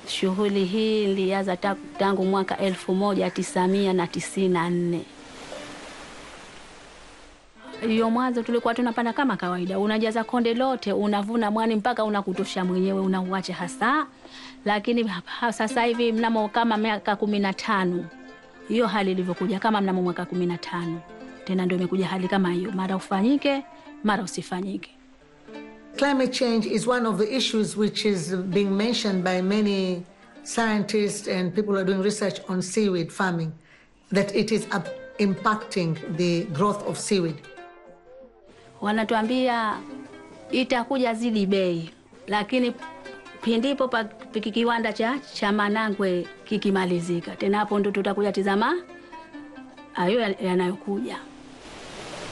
Shughuli hii nilianza ta- tangu mwaka elfu moja tisamia na tisini na nne. Hiyo mwanzo tulikuwa tunapanda kama kawaida, unajaza konde lote, unavuna mwani mpaka unakutosha mwenyewe, unauacha hasa. Lakini ha- sasa hivi mnamo kama miaka kumi na tano hiyo hali ilivyokuja, kama mnamo mwaka kumi na tano tena ndio imekuja hali kama hiyo, mara ufanyike, mara usifanyike. Climate change is one of the issues which is being mentioned by many scientists and people who are doing research on seaweed farming, that it is up- impacting the growth of seaweed. wanatuambia itakuja zidi bei, lakini pindipo pa piki- kiwanda cha, cha Manangwe kikimalizika, tena hapo ndo tutakuja tizama hayo ya- yanayokuja.